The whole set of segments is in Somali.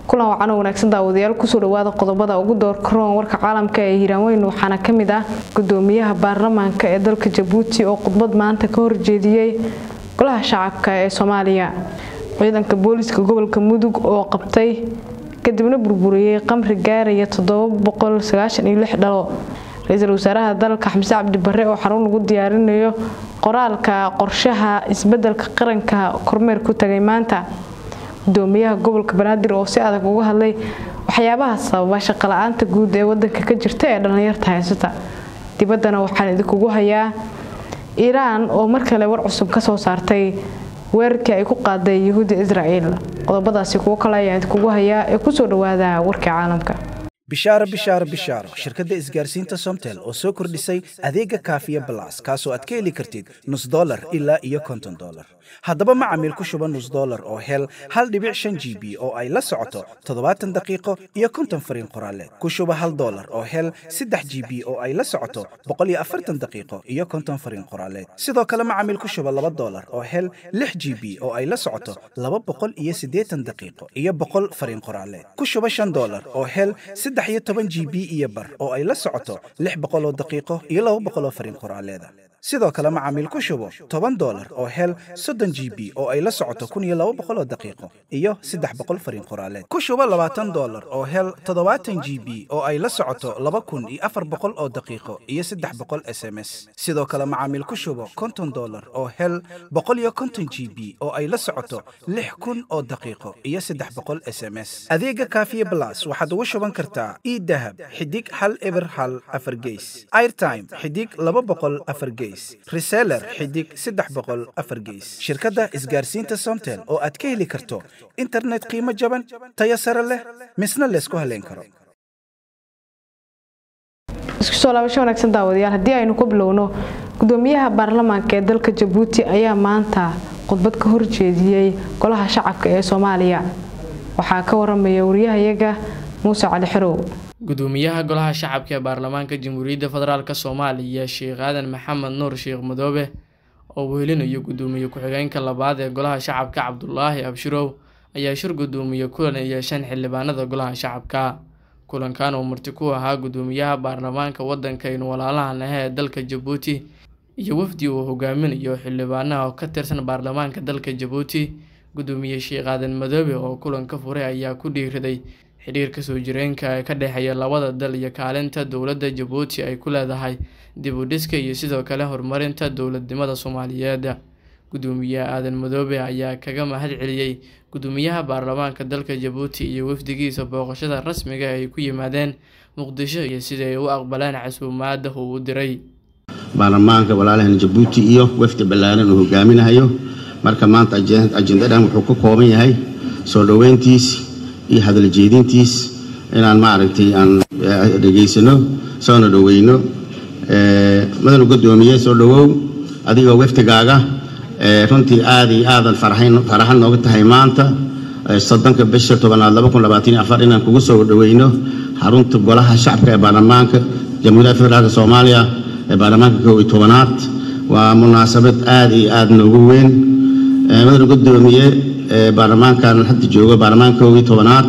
kulan wacan oo wanaagsan daawadayaal kusoo dhawaada qodobada ugu door karoon warka caalamka ee hiiraanweyn waxaana ka mid ah gudoomiyaha baarlamaanka ee dalka jabuuti oo khudbad maanta ka horjeediyey golaha shacabka ee soomaaliya ciidanka booliska gobolka mudug oo qabtay kadibna burburiyey qamri gaaraya dhalo ra-iisul wasaaraha dalka xamse cabdi bare oo xarun lagu diyaarinayo qoraalka qorshaha isbedelka qaranka kormeer ku tagay maanta gudoomiyaha gobolka banaadir oo si adag uga hadlay waxyaabaha sababa shaqala-aanta guud ee wadanka ka jirta ee dhallinyarta haysata dibaddana waxaan idinkugu hayaa iiraan oo mar kale war cusub ka soo saartay weerarkii ay ku qaaday yuhuudda israa'iil qodobadaasi kuwo kale ayaan idinkugu hayaa ee kusoo dhawaada warkii caalamka bishaaro bishaaro bishaaro shirkadda isgaarsiinta somtel oo soo kordhisay adeega kaafiya balas kaasoo aad ka heli kartid nus dolar ilaa iyo konton dolar haddaba macamiil ku shuba nus dolar oo hel hal dhibic shan g b oo ay la socoto toddobaatan daqiiqo iyo konton fariin qoraaleed ku shuba hal dolar oo hel saddex g b oo ay la socoto boqol iyo afartan daqiiqo iyo konton fariin qoraaleed sidoo kale macamiil ku shuba laba dolar oo hel lix g b oo ay la socoto laba boqol iyo siddeetan daqiiqo iyo boqol fariin qoraaleed ku shuba shan dolar oo hel saddex iyo toban g b iyo bar oo ay la socoto lix boqoloo daqiiqo iyo laba boqoloo fariin qoraaleeda sidoo kale macaamiil ku shubo toban dolar oo hel soddon g b oo ay la socoto kun iyo laba boqoloo daqiiqo iyo saddex boqol fariin qoraaleed ku shubo labaatan dolar oo hel toddobaatan g b oo ay la socoto laba kun iyo afar boqol oo daqiiqo iyo saddex boqol s m s sidoo kale macaamiil ku shubo konton dolar oo hel boqol iyo konton g b oo ay la socoto lix kun oo daqiiqo iyo saddex boqol s m s adeega kaafiye blas waxaad ugu shuban kartaa idahab xidig hal eber hal afar geys airtime xidig laba boqol afar geys reseller xidig saddex boqol afar geys shirkadda isgaarsiinta somtel oo aad ka heli karto internet qiimo jaban tayo sare leh misna laysku haleyn karo isku soo laabasho wanaagsan daawadayaal haddii aynu ku bilowno gudoomiyaha baarlamaanka ee dalka jabuuti ayaa maanta khudbad ka horjeediyey golaha shacabka ee soomaaliya waxaa ka waramaya wariyahayaga muuse cali xerow gudoomiyaha golaha shacabka ee baarlamaanka jamhuuriyadda federaalk soomaaliya sheekh aadan maxamed nuur sheekh madoobe oo wehelinayo gudoomiye ku-xigeenka labaad ee golaha shacabka cabdulaahi abshirow ayaa shir gudoomiye kulan ay yeesheen xildhibaanada golaha shacabka kulankan oo marti ku ahaa gudoomiyaha baarlamaanka waddankaynu walaalahan ah ee dalka jabuuti iyo wafdi uu hogaaminayo xildhibaanaha ka tirsan baarlamaanka dalka jabuuti gudoomiye sheekh aadan madoobe oo kulanka furay ayaa ku dhiiriday xidhiirka soo jireenka ee ka dhexeeya labada dal iyo kaalinta dowladda jabuuti ay ku leedahay dib u dhiska iyo sidoo kale horumarinta dowladnimada soomaaliyeed gudoomiyaha aadan madoobe ayaa kaga mahad celiyey gudoomiyaha baarlamaanka dalka jabuuti iyo wafdigiisa booqashada rasmiga ay ku yimaadeen muqdisho iyo sidai ay u aqbaleen casuumaada uu u diray baarlamaanka walaalahan jabuuti iyo wafdi ballaaran uu hogaaminayo marka maanta ajendadan wuxuu ka kooban yahay soo dhoweyntiis iyo hadal jeedintiis inaan maaragtay aan dhegaysano soona dhoweyno madanu gudoomiye soo dhowow adigoo waftigaaga runtii aad iyo aadan faraxan nooga tahay maanta soddonka bisha tobanaad inaan kugu soo dhoweyno xarunta golaha shacabka ee baarlamaanka jamhuuriyadda federaalk soomaaliya ee baarlamaanka kow iyo tobanaad waa munaasabad aad iyo aad noogu weyn madanu gudoomiye baarlamaankan hadda joogo baarlamaanka kow iyo tobanaad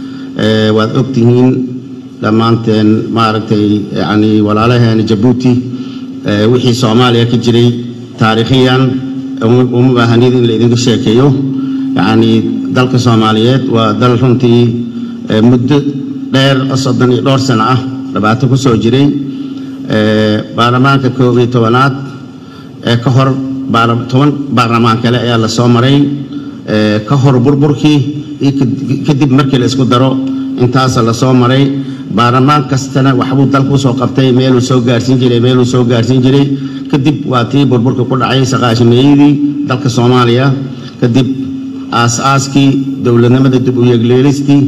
waad ogtihiin dhammaanteen maaragtay yani walaalaheena jabuuti wixii soomaaliya ka jiray taariikhiyan uma baahanid in la idinka sheekeeyo yacni dalka soomaaliyeed waa dal runtii muddo dheer soddon iyo dhowr sano ah dhibaato ku soo jiray baarlamaanka koob iyo tobanaad ee ka hor toban baarlamaan kale ayaa la soo maray ka hor burburkii iyo kadib markii la isku daro intaasa la soo maray baarlamaan kastana waxbuu dalka usoo qabtay meeluu soo gaarsiin jiray meeluu soo gaarsiin jiray kadib waa tii burburka ku dhacay saqaashimeeyadii dalka soomaaliya kadib aas-aaskii dowladnimada dib u yeegleelistii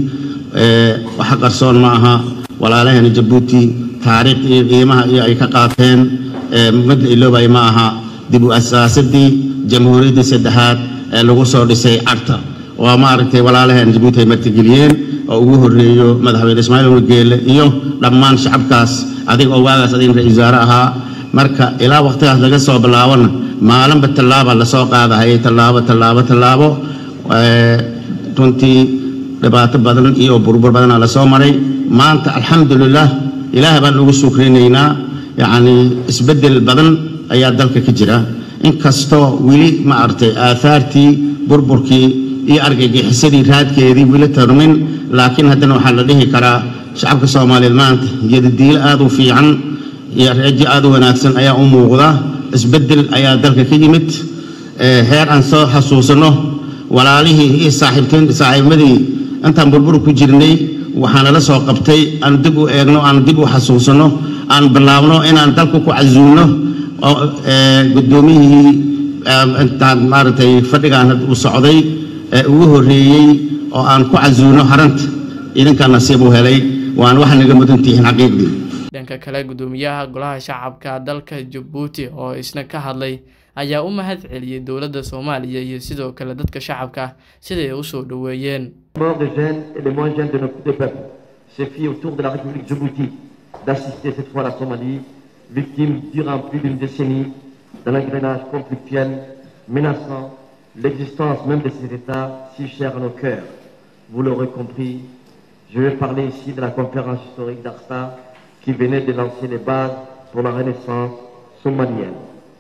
waxa qarsoon ma aha walaalaheena jabuuti taariikh iyo qiimaha iyo ay ka qaateen madla iloobay ma aha dib u asaasadii jamhuuriyaddii saddexaad ee lagu soo dhisay carta waa maaragtay walaalaheena jabuuti ay martigeliyeen oo ugu horreeyo madaxweyne ismaaciil wargeele iyo dhammaan shacabkaas adiga oo waagaas adiga ra-isul wasaare ahaa marka ilaa waqtigaas laga soo bilaabona maalinba tallaaba lasoo qaadahayay tallaabo tallaabo tallaabo runtii dhibaato badan iyo burbur badanaa la soo maray maanta alxamdulilah ilaah baan ugu sukrinaynaa yacni isbeddel badan ayaa dalka ka jira inkastoo weli ma aragtay aahaartii burburkii iyo argagixisadii raadkeedii weli tarmin laakiin haddana waxaa la dhihi karaa shacabka soomaaliyeed maanta yadadiilo aad u fiican iyo reejo aad u wanaagsan ayaa u muuqda isbeddel ayaa dalka ka yimid heer aan soo xasuusanno walaalihii iyo saaxiibnimadii intaan burbur ku jirnay waxaana la soo qabtay aan dib u eegno aan dib u xasuusanno aan bilaabno inaan dalka ku casuulno guddoomiyihii intaan maaragtay fadhigaan u socday ee ugu horreeyey oo aan ku casuulno haranta idinkaa nasiib u helay waan wax naga mudan tihiin xaqiiqdii dhanka kale guddoomiyaha golaha shacabka dalka jabuuti oo isna ka hadlay ayaa u mahad celiyey dowladda soomaaliya iyo sidoo kale dadka shacabka siday u soo dhoweeyeen des jeunes et les moins jeunes de notre deux peuples se fit autour de la République Djibouti d'assister cette fois la Somalie, victime durant plus d'une décennie d'un engrenage conflictuel menaçant l'existence même de cet État si cher à nos cœurs. Vous l'aurez compris, je vais parler ici de la conférence historique d'Arsta qui venait de lancer les bases pour la renaissance somalienne.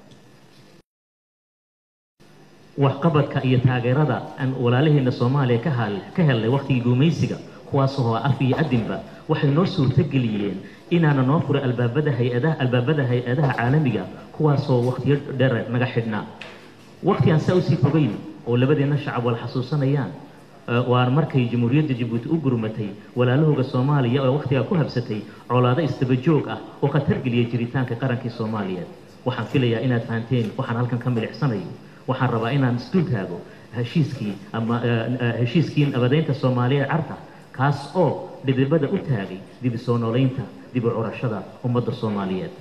waxqabadka iyo taageerada aan walaalaheena soomaaliya ka hal ka helnay wakhtigii gumaysiga kuwaasoo af iyo adinba waxay noo suurtageliyeen inaana noo furay albaabada hay-adaha albaabada hay-adaha caalamiga kuwaasoo wakhtiyo dheer naga xidhnaa wakhti aan saa usii fogeyn oo labadeenna shacab wala xasuusanayaan waa markay jamhuuriyadda jabuuti u gurmatay walaalahooga soomaaliya oo wakhtigaa ku habsatay colaado isdabajoog ah oo khatar geliyay jiritaanka qarankii soomaaliyeed waxaan filayaa inaad fahanteen waxaan halkan ka milicsanayo waxaan rabaa inaan isdul taago heshiiskii ama heshiiskii nabadeynta soomaaliyeed carta kaas oo dhidibada u taagay dib soo noolaynta dib u curashada ummadda soomaaliyeed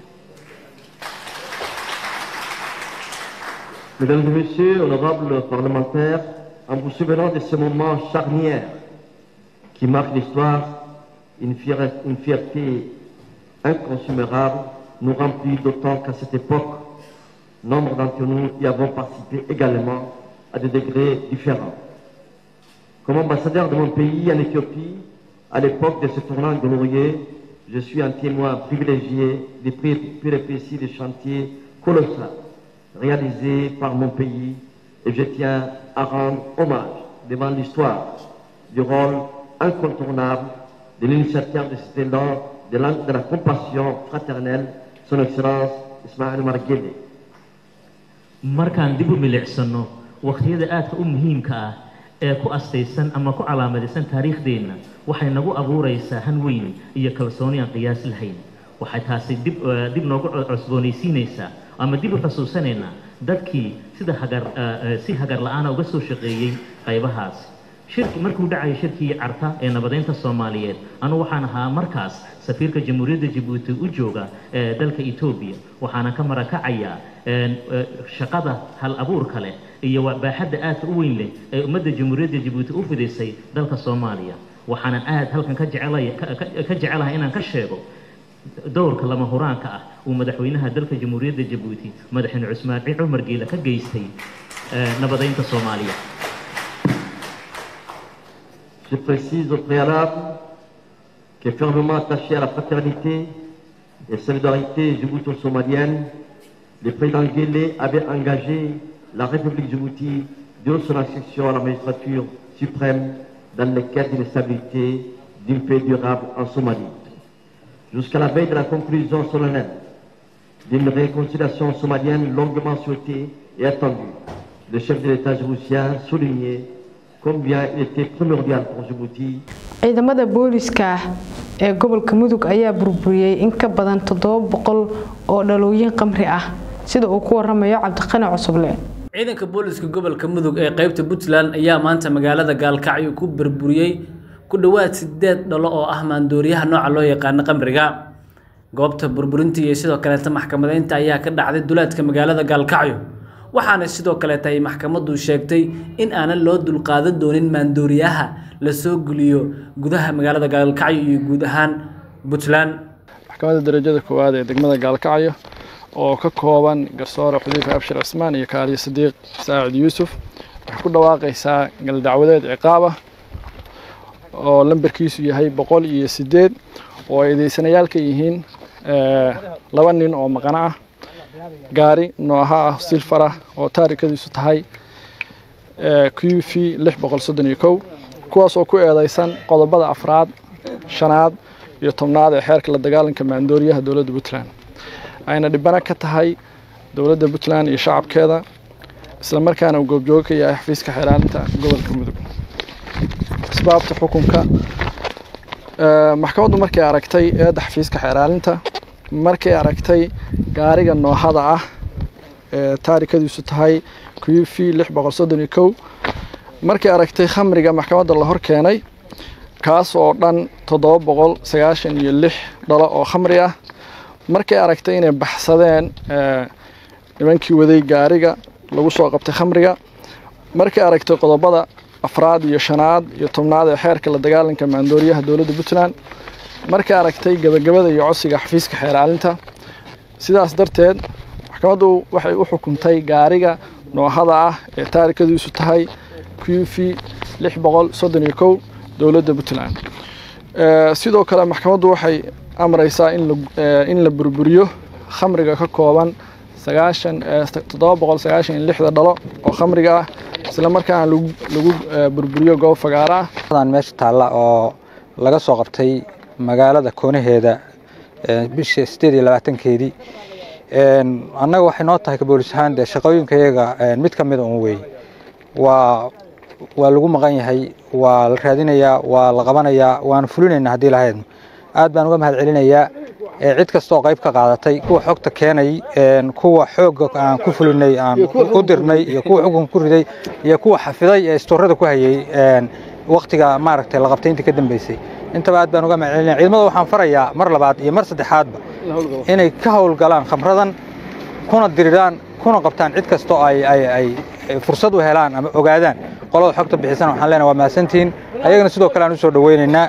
Mesdames et messieurs, honorables parlementaires, en vous souvenant de ce moment charnière qui marque l'histoire, une, fierté, une fierté inconsommable nous remplit d'autant qu'à cette époque, nombre d'entre nous y avons participé également à des degrés différents. Comme ambassadeur de mon pays en Éthiopie, à l'époque de ce tournant glorieux, je suis un témoin privilégié des péripéties des chantiers colossaux réalisés par mon pays et je tiens à rendre hommage devant l'histoire du rôle incontournable de l'initiateur de cet élan de la, de la compassion fraternelle, son Excellence Ismaël Marguerite. markaan dib u milicsano wakhtiyada aadka u muhiimka ah ee ku astaysan ama ku calaamadaysan taariikhdeenna waxay nagu abuuraysaa han weyn iyo kalsooni aan qiyaas lahayn waxay taasi dib dib noogu cusboonaysiinaysaa ama dib u xusuusanaynaa dadkii sida hagar si hagar la-aana uga soo shaqeeyey qaybahaas shirki markuu dhacaya shirkii carta ee nabadeynta soomaaliyeed anu waxaan ahaa markaas safiirka jamhuuriyadda jabuuti u jooga ee dalka etoobiya waxaana ka marakacayaa shaqada hal abuurka leh iyo baaxadda aadka u weyn leh ee ummadda jamhuuriyadda jabuuti u fidaysay dalka soomaaliya waxaanan aad halkan ka jecelay ka jecelahay inaan ka sheego dowrka lama huraanka ah uu madaxweynaha dalka jamhuuriyadda jabuuti madaxweyne cusmaan cumar geela ka geystay nabadeynta soomaaliya Je précise au préalable que fermement attaché à la fraternité et solidarité djibouto-somalienne, le président Guélé avait engagé la République Djibouti de son accession à la magistrature suprême dans les quêtes d'une stabilité, d'une paix durable en Somalie. Jusqu'à la veille de la conclusion solennelle d'une réconciliation somalienne longuement souhaitée et attendue, le chef de l'État djiboutien soulignait combien il était primordial pour Djibouti ciidamada booliska ee gobolka mudug ayaa burburiyey in ka badan toddoba boqol oo dhalooyin qamri ah sida uu ku waramayo cabdiqani cusuble ciidanka booliska gobolka mudug ee qaybta puntland ayaa maanta magaalada gaalkacyo ku burburiyey ku dhowaad sideed dhalo oo ah maandooriyaha nooca loo yaqaano qamriga goobta burburinta iyo sidoo kaleeta maxkamadeynta ayaa ka dhacday duleedka magaalada gaalkacyo waxaana sidoo kaleeta ay maxkamaddu sheegtay in aanan loo dulqaadan doonin maandooriyaha la soo geliyo gudaha magaalada gaalkacyo iyo guud ahaan puntland maxkamadda darajada koowaad ee degmada gaalkacyo oo ka kooban garsoore xudiifa abshir cismaan iyo kaaliyo sadiiq saacid yuusuf waxay ku dhawaaqaysaa galdacwadeed ciqaab ah oo lambarkiisu yahay boqol iyo sideed oo ay eedeysanayaal ka yihiin laba nin oo maqano ah gaari nooha ah silfar ah oo taarikadiisu tahay q v lix boqol soddon iyo kow kuwaas oo ku eedeysan qodobada afraad shanaad iyo tobnaad ee xeerka la dagaalanka maandooriyaha dowladda puntland ayna dhibano ka tahay dowladda puntland iyo shacabkeeda islamarkaana uu goobjoogo ka yahay xafiiska xeelaalinta gobolka mudug asbaabta xukunka maxkamaddu markay aragtay eedda xafiiska xeelaalinta markay aragtay gaariga noohada ah ee taarikadiisu tahay q v lix boqol soddon iyo kow markay aragtay khamriga maxkamadda la hor keenay kaas oo dhan toddoba boqol sagaashan iyo lix dhalo oo khamri ah markay aragtay inay baxsadeen nimankii waday gaariga lagu soo qabtay khamriga markay aragtay qodobada afraad iyo shanaad iyo tobnaad ee xeerka la dagaalanka maandooriyaha dowladda puntland markay aragtay gebagabada iyo codsiga xafiiska xeeraalinta sidaas darteed maxkamaddu waxay u xukuntay gaariga noohada ah ee taarikadiisu tahay q v lix boqol soddon iyo kow dowladda puntland sidoo kale maxkamaddu waxay amraysaa in la burburiyo khamriga ka kooban sagaashan toddoba boqol sagaashan iyo lixda dhalo oo khamriga ah isla markaana lagu burburiyo goob fagaara ah meesha taalla oo laga soo qabtay magaalada koonaheeda bisha sideed iyo labaatankeedii annaga waxay noo tahay kaboolis ahaan dee shaqooyinkayaga mid ka mida un wey waa waa lagu maqan yahay waa la raadinayaa waa la qabanayaa waana fulinaynaa haddii lahaydno aad baan uga mahad celinayaa cid kasta oo qayb ka qaadatay kuwa xogta keenay kuwa xoogga aan ku fulinay aan u dirnay iyo kuwa xukunka ku riday iyo kuwa xafiday ee istoorada ku hayay waktiga maaragtay la qabtay intii ka dambeysay intaba aad baan uga mahad celinaya ciidamada waxaan farayaa mar labaad iyo mar saddexaadba inay ka howlgalaan khamradan kuna diriraan kuna qabtaan cid kasta oo ay ay ay fursad u helaan ama ogaadaan qolada xogta bixisana waxaan leenahay waa mahadsantihiin ayagana sidoo kale aan u soo dhaweynaynaa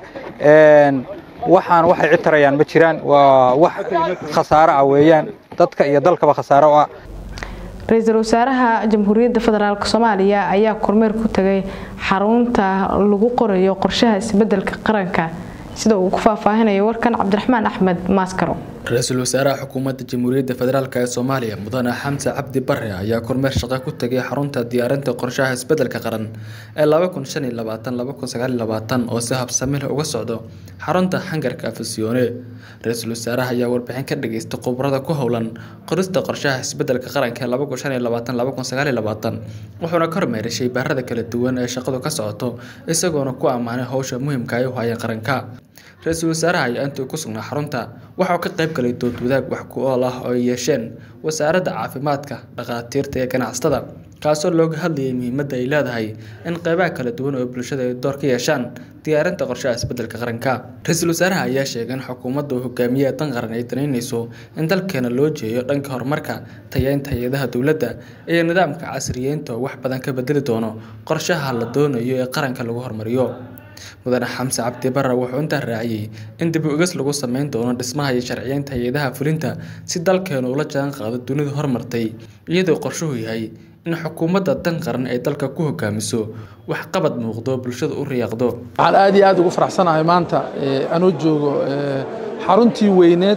waxaan waxay cid tarayaan ma jiraan waa wax khasaaro ah weeyaan dadka iyo dalkaba khasaaro u ah ra-iisul wasaaraha jamhuuriyadda federaalk soomaaliya ayaa kormeer ku tagay xarunta lagu qorayo qorshaha isbedelka qaranka sida uu ku faahfaahinayo warkan cabdiraxmaan axmed maaskaro ra-iisul wasaaraha xukuumadda jamhuuriyadda federaalk ee soomaaliya mudane xamse cabdi bare ayaa kormeer shaqo ku tegay xarunta diyaarinta qorshaha isbedelka qaran ee oo si habsami leh uga socdo xarunta hangarka afisyoone ra-iisul wasaaraha ayaa warbixin ka dhageystay khubrada ku howlan qorista qorshaha isbedelka qaranka ee wuxuuna kormeeray shaybaarada kala duwan ee shaqadu ka socoto isagoona ku ammaanay howsha muhiimka ay u hayeen qaranka ra-iisul wasaaraha ayaa intuu ku sugnaa xarunta waxauu ka qayb galay dood wadaag wax ku ool ah oo ay yeesheen wasaaradda caafimaadka dhakhaatiirta iyo ganacsatada kaasoo looga hadlayay muhiimadda ay leedahay in qeybaha kala duwan oo bulshada ay door ka yeeshaan diyaarinta qorshaha isbedelka qaranka ra-iisul wasaaraha ayaa sheegay in xukuumadda uu hogaamiyaha dan qaran ay danaynayso in dalkeena loo jeeyo dhanka horumarka tayeynta hay-adaha dowladda iyo nidaamka casriyeynta oo wax badan ka bedeli doono qorshaha la doonayo ee qaranka lagu horumariyo mudane xamse cabdi bare wuxuu intaa raaciyey in dib u eges lagu sameyn doono dhismaha iyo sharciyeynta hay-adaha fulinta si dalkeenu ula jaan qaado dunida horumartay iyadoo qorshuhu yahay in xukuumadda dan qaran ay dalka ku hogaamiso waxqabad muuqdo bulshada u riyaaqdo waxaan aad iyo aad ugu faraxsanahay maanta anuu joogo xaruntii weyneed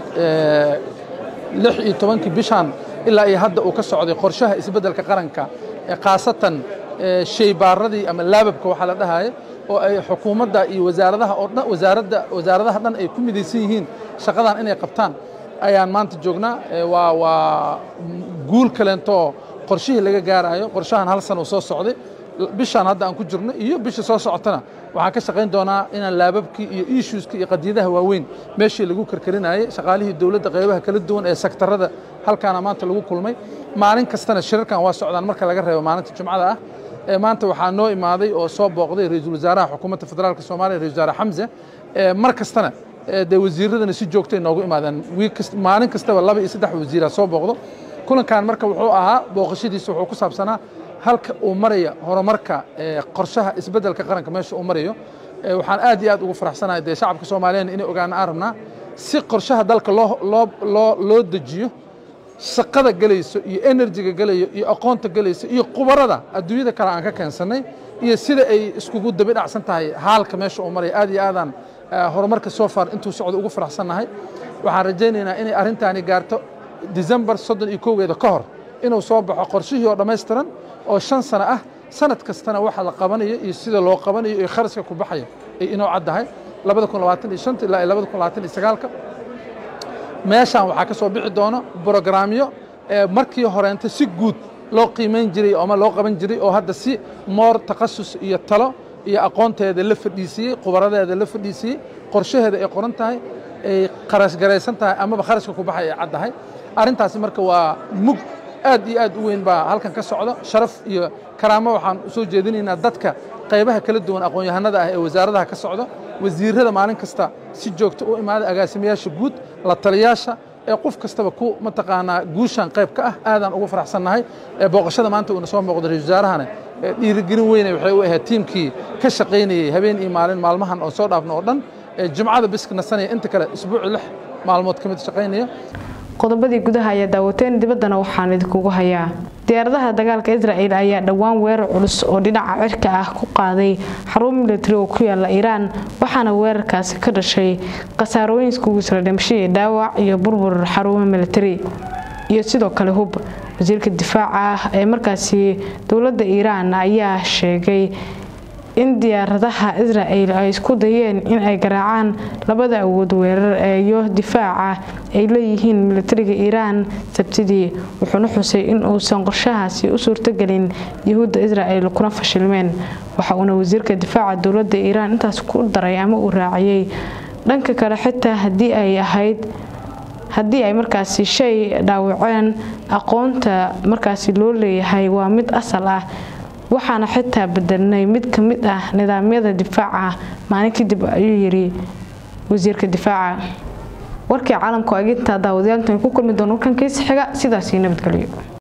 lix iyo tobankii bishan ilaa iyo hadda uu ka socday qorshaha isbeddelka qaranka khaasatan shaybaaradii ama laababka waxaa la dhahaya oo ay xukuumadda iyo wasaaradaha oo dhan wasaaradda wasaaradaha dhan ay ku midaysan yihiin shaqadan inay qabtaan ayaan maanta joognaa waa waa guul kaleentoo qorshihii laga gaarayo qorshahan hal sana uu soo socday bishaan hadda aan ku jirno iyo bisha soo socotana waxaan ka shaqayn doonaa inaan laababkii iyo issueska iyo qadiyadaha waaweyn meeshii lagu karkarinayay shaqaalihii dowladda qaybaha kala duwan ee sektarada halkaana maanta lagu kulmay maalin kastana shirarkan waa socdaan marka laga reebo maalinta jumcada ah maanta waxaa noo imaaday oo soo booqday ra-iisul wasaaraha xukuumadda federaalka soomaaliya ra-isul wasaare xamse mar kastana dee wasiiradana si joogtay noogu imaadeen maalin kastaba laba iyo saddex wasiira soo booqdo kulankan marka wuxuu ahaa booqashadiisa wuxuu ku saabsanaa halka uu maraya horumarka qorshaha isbeddelka qaranka meesha uu marayo waxaan aad iyo aad ugu faraxsanahay dee shacabka soomaaliyeed inay ogaana aan rabnaa si qorshaha dalka loo loo loo loo dejiyo shaqada gelayso iyo enerjiga gelayo iyo aqoonta gelayso iyo qubarada adduunyada kale aan ka keensannay iyo sida ay iskugu dabi dhacsan tahay haalka meesha uu maraya aad iyo aadaan horumarka soo far intuu socdo ugu faraxsannahay waxaan rajaynaynaa inay arrintaani gaarto decembar soddon iyo kowgeeda ka hor inuu soo baxo qorshihii oo dhammaystiran oo shan sano ah sanad kastana waxa la qabanayo iyo sida loo qabanayo iyo kharashka ku baxayo ay inoo caddahay labada kun labaatan iyo shanta ilaa labada kun labaatan iyo sagaalka meeshaan waxaa ka soo bixi doona brogramyo markii horeenta si guud loo qiimayn jiray ama loo qaban jiray oo hadda si moor takhasus iyo talo iyo aqoonteeda la fadhiisiiyey khubaradeeda la fadhiisiiyey qorshaheeda ay qoran tahay ay kharash garaysan tahay amaba kharashka ku baxay ay caddahay arrintaasi marka waa mug aad iyo aad u weyn baa halkan ka socda sharaf iyo karaamo waxaan u soo jeedinaynaa dadka qaybaha kala duwan aqoon-yahanada ah ee wasaaradaha ka socda wasiirrada maalin kasta si joogto u imaada agaasimayaasha guud la taliyaasha ee qof kastaba ku mataqaanaa guushan qayb ka ah aadaan ugu faraxsannahay booqashada maanta uuna soo muuqda ra-isul wasaarahana dhiirigelin weyne waxay u ahayd tiimkii ka shaqaynayey habeen iyo maalin maalmahan oo soo dhaafno oo dhan jimcada biska nasanaya inta kale isbuuci lix maalmood ka mid shaqaynaya qodobadii gudaha ayaa daawateen dibaddana waxaan idinkugu hayaa diyaaradaha dagaalka israa'el ayaa dhowaan weerar culus oo dhinaca cirka ah ku qaaday xarun militari oo ku yaala iiraan waxaana weerarkaasi ka dhashay khasaarooyin iskugu jira dhimashadii dhaawac iyo burbur xarumo militari iyo sidoo kale hub wasiirka difaaca ah ee markaasi dowladda iiraan ayaa sheegay in diyaaradaha israa'el ay isku dayeen in ay garaacaan labada awood weerar iyo difaaca ay leeyihiin militariga iiraan sabtidii wuxuuna xusay in uusan qorshahaasi u suurtogelin yahuudda israa'el kuna fashilmeen waxa uuna wasiirka difaaca dowladda iiraan intaas ku daray ama uu raaciyey dhanka kale xitaa haddii ay ahayd haddii ay markaasi shay dhaawaceen aqoonta markaasi loo leeyahay waa mid asal ah waxaana xitaa bedelnay mid ka mid ah nidaamyada difaaca maalin kadib ayuu yiri wasiirka difaaca warkii caalamka aginta daawadayaantan ku kulmi doona warkan kiisa xiga sidaasii nabadgelyo